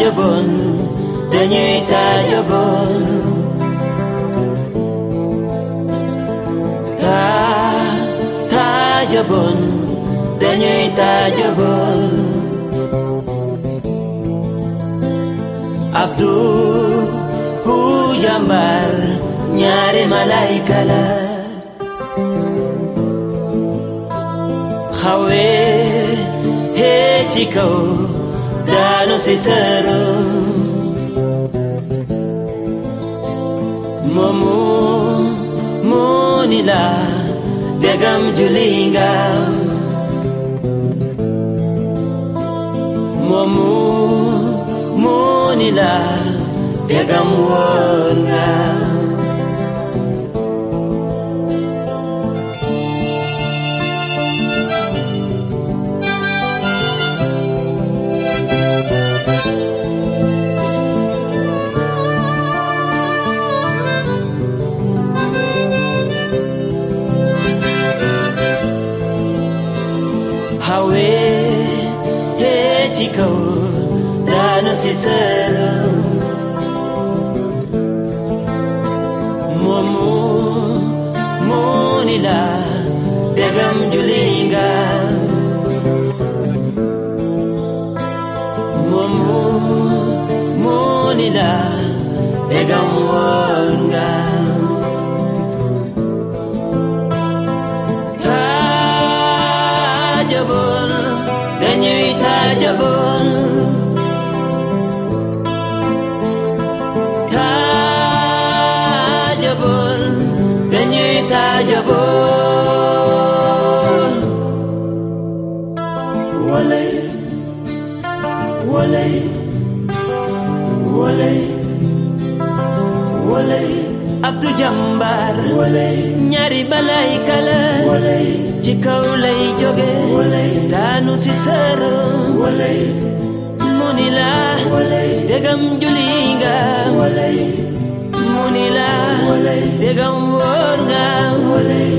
taajaboon dañuy taajaboon taa taajaboon dañuy taajaboon abdu hu jàmbar ñaari malayka la xawee hee ci kaw daanu si sërum moomu moo ni la degam juli ngam moomu moo ni la degam woon ngam hawe he ci kaw daanu si sëram moomu moo ni la degam juli nga moomu moo ni la degam woon nga taajaboon dañuy taajaboon taajaboon dañuy taajaboon walay walay walay walay abdu jàmbaar walay ñaari balay kala walay ci kaw lay jóge walay daanu si sërum walay mu ni la walay degam juli nga walay mu ni la walay degam wóor nga walay